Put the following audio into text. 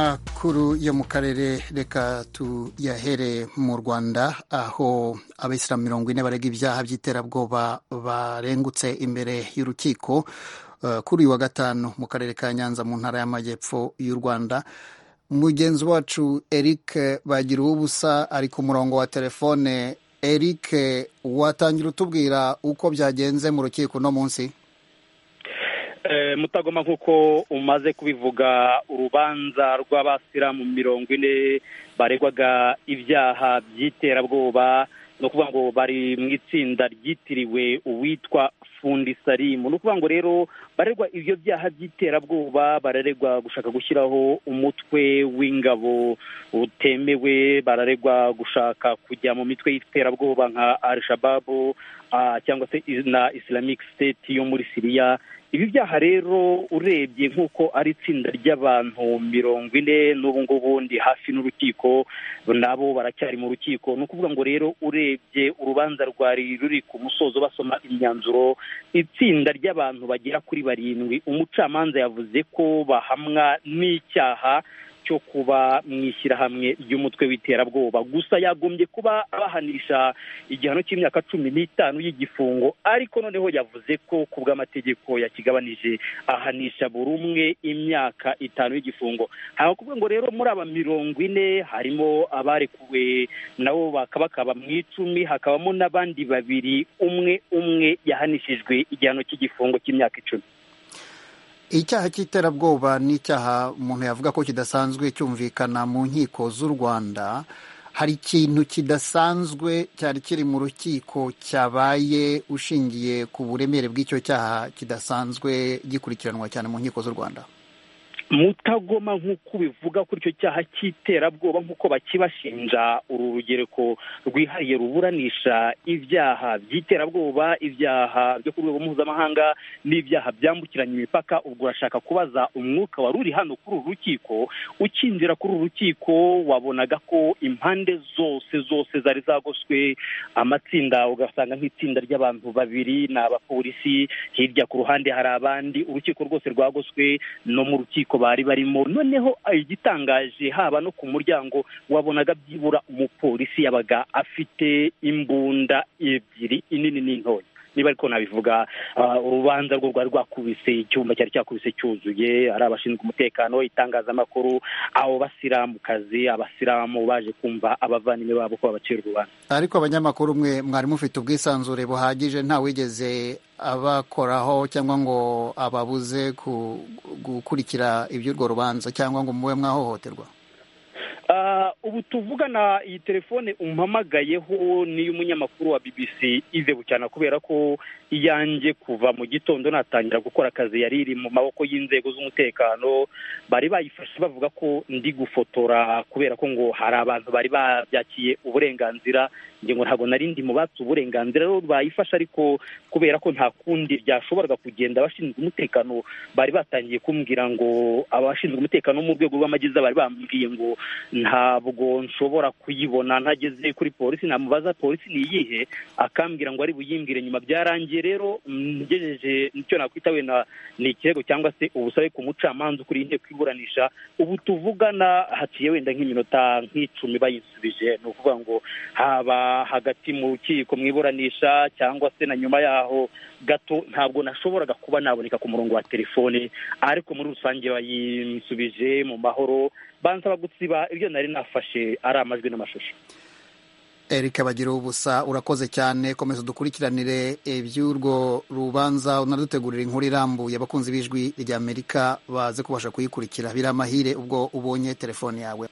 amakuru yo mu karere reka tuyahere mu rwanda aho abisilamu mirongo ine barega ibyaha by'iterabwoba barengutse imbere y'urukiko kuri uyu wa gatanu mu karere ka nyanza mu ntara y'amajyepfo y'u rwanda mugenzi wacu eric bagira ubusa ari ku murongo wa telefone eric watangira utubwira uko byagenze mu rukiko uno munsi mutagoma nk'uko umaze kubivuga urubanza rw'abasiramu mirongo ine baregwaga ibyaha by'iterabwoba ni ukuvuga ngo bari mu itsinda ryitiriwe uwitwa fundi salimu ni ukuvuga ngo rero barerwa ibyo byaha by'iterabwoba bararegwa gushaka gushyiraho umutwe w'ingabo utemewe bararegwa gushaka kujya mu mitwe y'iterabwoba nka al shababu cyangwa se na islamic state yo muri siriya ibi byaha rero urebye nk'uko ari itsinda ry'abantu mirongo ine n'ubu ngubu ndi hafi n'urukiko nabo baracyari mu rukiko ni ukuvuga ngo rero urebye urubanza rwari ruri ku musozo basoma imyanzuro itsinda ry'abantu bagera kuri barindwi umucamanza yavuze ko bahamwa n'icyaha cyo kuba mu ishyirahamwe ry'umutwe w'iterabwoba gusa yagombye kuba bahanisha igihano cy'imyaka cumi n'itanu y'igifungo ariko noneho yavuze ko ku bw'amategeko yakigabanije ahanisha buri umwe imyaka itanu y'igifungo hari ukuvuga ngo rero muri aba mirongo ine harimo abarekuwe nabo bakaba mu icumi hakabamo n'abandi babiri umwe umwe yahanishijwe igihano cy'igifungo cy'imyaka icumi icyaha cy'iterabwoba ni icyaha umuntu yavuga ko kidasanzwe cyumvikana mu nkiko z'u rwanda hari ikintu kidasanzwe cyari kiri mu rukiko cyabaye ushingiye ku buremere bw'icyo cyaha kidasanzwe gikurikiranwa cyane mu nkiko z'u rwanda mutagoma nk'uko ubivuga kuri icyo cyaha cy'iterabwoba nk'uko bakibashinja uru rugereko rwihariye ruburanisha ibyaha by'iterabwoba ibyaha byo ku rwego mpuzamahanga n'ibyaha byambukiranya imipaka ubwo urashaka kubaza umwuka wari uri hano kuri uru rukiko ukinjira kuri uru rukiko wabonaga ko impande zose zose zari zagoswe amatsinda ugasanga nk'itsinda ry'abantu babiri ni abapolisi hirya ku ruhande hari abandi urukiko rwose rwagoswe no mu rukiko bari barimo noneho igitangaje haba no ku muryango wabonaga byibura umupolisi yabaga afite imbunda ebyiri inini n'intoya niba ariko nabivuga urubanza rwo rwari rwakubise icyumba cyari cyakubise cyuzuye ari abashinzwe umutekano itangazamakuru abo basilamukazi abasilamu baje kumva abavandimwe babo ko babacira urubanza ariko abanyamakuru mwe mwari mufite ubwisanzure buhagije ntawigeze abakoraho cyangwa ngo ababuze gukurikira iby'urwo rubanza cyangwa ngo mube mwahohoterwa ubu tuvugana iyi telefone umpamagayeho niyo umunyamakuru wa bbc ize bucyana kubera ko iyanjye kuva mu gitondo natangira gukora akazi yari iri mu maboko y'inzego z'umutekano bari bayifashe bavuga ko ndi gufotora kubera ko ngo hari abantu bari babyakiye uburenganzira ngo ntabwo nari ndi mu batse uburenganzira rero bayifashe ariko kubera ko nta kundi ryashoboraga kugenda abashinzwe umutekano bari batangiye kumbwira ngo abashinzwe umutekano mu rwego rw'amagiza bari bambwiye ngo ntabwo nshobora kuyibona ntageze kuri polisi namubaza polisi ni iyihe akambwira ngo ari buyimbwire nyuma byarangiye rero ngejeje nicyo nakwita wenda ni ikirego cyangwa se ubusabe ku mucamanza ukuriye inteko iburanisha ubu tuvugana haciye wenda nk'iminota nk'icumi bayisubije ni ukuvuga ngo haba hagati mu rukiko mu iburanisha cyangwa se na nyuma yaho gato ntabwo nashoboraga kuba naboneka ku murongo wa telefone ariko muri rusange bayinsubije mu mahoro bansaba gusiba ibyo nari nafashe ari amajwi n'amashusho erika bagira ubusa urakoze cyane komeza udukurikiranire iby'urwo rubanza unadutegurira inkuru irambuye abakunzi b'ijwi ry'amerika baze kubasha kuyikurikira biri amahire ubwo ubonye telefone yawe